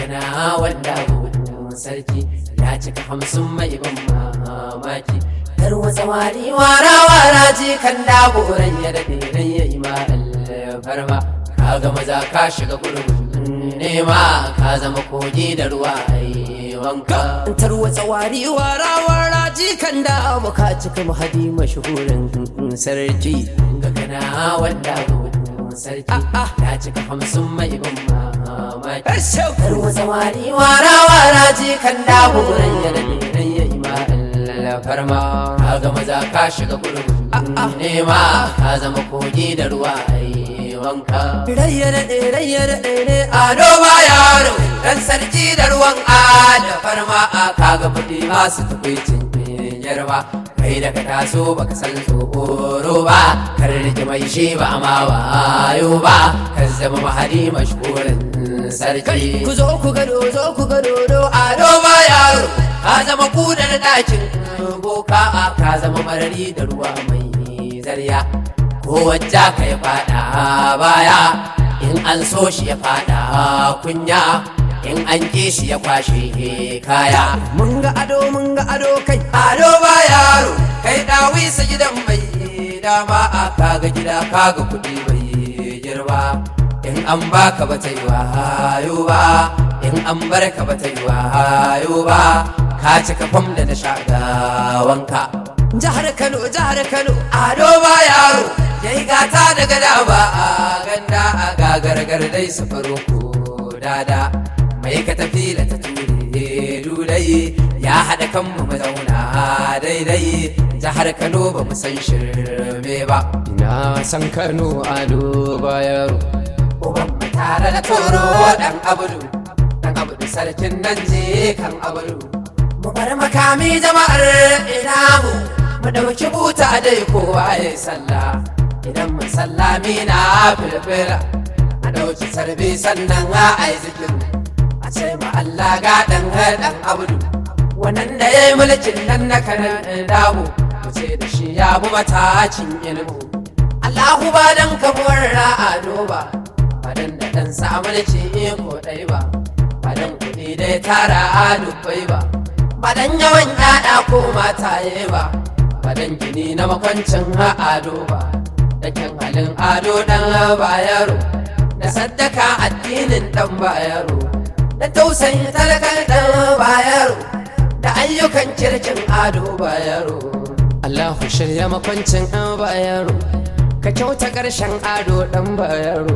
gana wanda sarki ya cika hamsin mai ban mamaki kar wata wari wara wara ji kan dagoran ya daɗe dan ya yi ma farma ka ga maza ka shiga gurbin nema ka zama kogi da ruwa ai wanka tarwatsa wari wara wara ji kan da ka cika mahadi mashahurin sarki ga gana wanda sarki ya cika hamsin mai ban mamaki tarwatsa wari wara wara ji kan dagoran ya daɗe dan ya yi ma farma ka ga maza ka shiga gurbin nema ka zama kogi da ruwa ai wanka rayyana ɗe rayyana ɗe ne ado ba yaro dan sarki da ruwan ada farma a kaga kuɗi masu tukwicin yarba kai da ka taso baka san tsoro ba kar rike mai shi ba ma wayo ba ka zama mahadi mashhurin sarki ku zo ku gado zo ku gado do ado ba yaro ka zama kudar dakin boka ka zama marari da ruwa mai zarya ko wajja ka ya fada baya in an so shi ya fada kunya in an ki shi ya kwashe kaya mun ga ado mun ga ado kai ado ba yaro kai dawi sa gidan mai dama a kaga gida kaga kudi bai girba in an baka ba ta yi wayo ba in an barka ba ta yi wayo ba ka cika fam da na shagawanka jihar kano jihar kano ado ba yaro ya yi gata daga dama a ganda a gagargar dai su faro ko dada mai ka tafi da ta ture dulai ya haɗa kan mu zauna daidai jihar kano ba mu san shirme ba ina san kano ado ba yaro uban mu tare da toro dan abudu dan abudu sarkin nan je kan abudu mu bar makami jama'ar ina mu mu ɗauki buta dai kowa ya sallah idan mun sallami na filfila a ɗauki sarbi sannan a ai zikiru a ce ma Allah ga ɗan ɗan abudu wannan da ya yi mulkin nan na kanan damu mu ce da shi ya bu matacin ilmu Allahu ba dan kabuwar ra'ado ba ba dan da ɗan sa mulki ko ɗai ba ba dan kuɗi dai tara a dubbai ba ba dan yawan ƴaƴa ko mataye ba ba dan gini na makwancin ado ba da kyan halin ado dan bayaro da saddaka addinin dan bayaro da tausayin talakar dan bayaro da ayyukan kirkin ado bayaro Allahu shirya makwancin an bayaro ka kyauta ƙarshen ado dan bayaro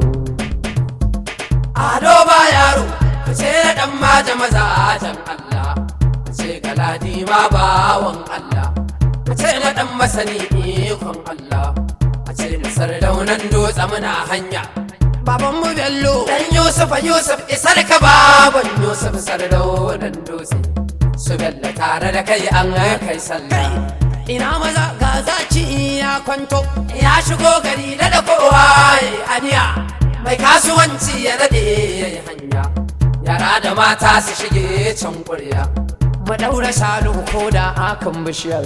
ado bayaro ka ce dan maja maza jan Allah ka ce galadi ma bawan Allah ka ce na dan masani ikon Allah ce da sardaunan dutse muna hanya baban mu bello dan yusuf yusuf isar ka baban yusuf sardaunan dutse su bello tare da kai an kai sallah ina maza ga zaci ya kwanto ya shigo gari da da kowa aniya mai kasuwanci ya daɗe ya yi hanya yara da mata su shige can ƙurya mu daura shanu ko da akan bishiyar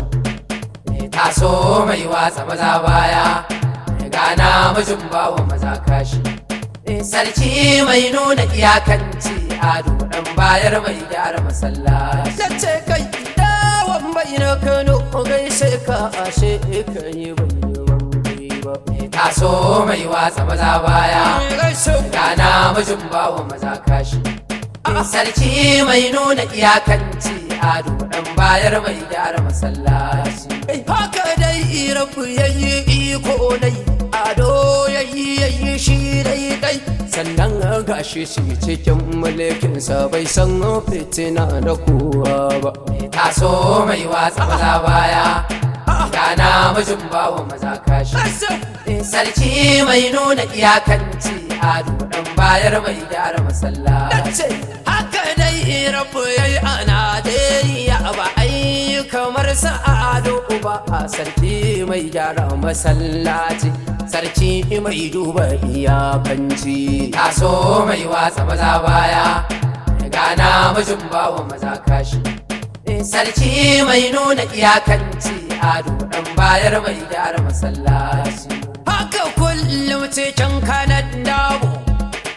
taso mai watsa maza baya gana mijin bawa maza kashi sarki mai nuna iyakanci ado dan bayar mai gyara masallaci yace kai dawon bai na kano gaishe ka ashe ka yi bai ba taso mai watsa maza baya gana mijin bawa maza kashi sarki mai nuna iyakanci ado dan bayar mai gyara masallaci haka dai rabu yayi iko nai ado yayi yayi shi dai dai sannan gashi shi cikin mulkin sa bai san fitina da kowa ba taso mai watsa maza baya gana mijin bawa maza kashi sarki mai nuna iyakanci ado dan bayar mai gyara masallaci haka dai rabu yayi a Najeriya ba ai kamar sa ado ba a sarki mai gyara masallaci sarki mai duba iyakanci taso mai watsa maza baya gana mijin bawa maza kashi sarki mai nuna iyakanci ado dan bayar mai gyara masallaci haka kullum cikin kanan damu dan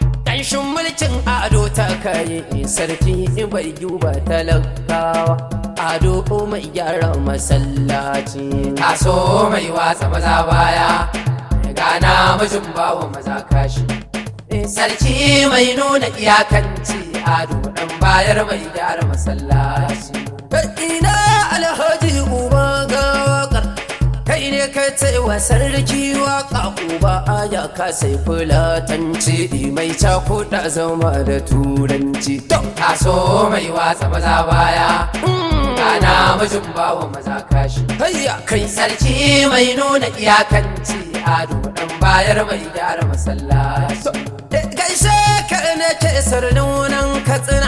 ƙanshin mulkin ado ta kai sarki bai duba talakawa ado mai gyara masallaci taso mai watsa maza baya gana mijin bawa maza kashi sarki mai nuna iyakanci ado dan bayar mai gyara masallaci ina alhaji uba ga wakar kai ne ka ce wa sarki waka uba aya ka sai fulatanci mai cakuɗa zama da turanci taso mai watsa maza baya Kana mijin bawa maza kashi Hayya kai sarki mai nuna iyakanci ado dan bayar mai gyara masallaci Gaishe ka ne ke sarnunan katsina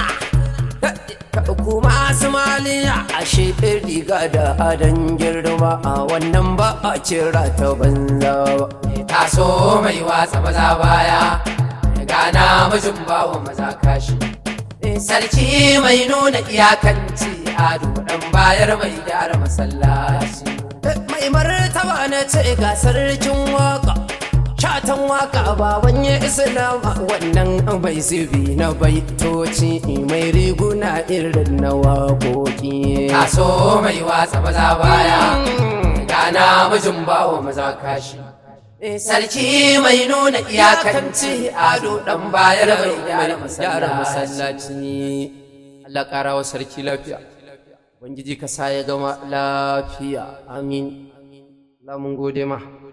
kuma Somaliya a shefin riga da adon girma a wannan ba a cira ta banza ba. Taso mai watsa maza baya, gana mijin bawa maza kashi. Sarki mai nuna iyakanci ado dan bayar mai gyara masallaci. Mai martaba na ce ga sarkin waka. shatan waka baban ya islama wannan bai zubi na baitoci mai riguna irin na waƙoƙi taso mai watsa maza baya gana mijin bawa maza kashi sarki mai nuna iyakanci ado dan bayar mai gyara masallaci Allah ƙara wa sarki lafiya Ubangiji ka sa ya gama lafiya amin Allah mun gode ma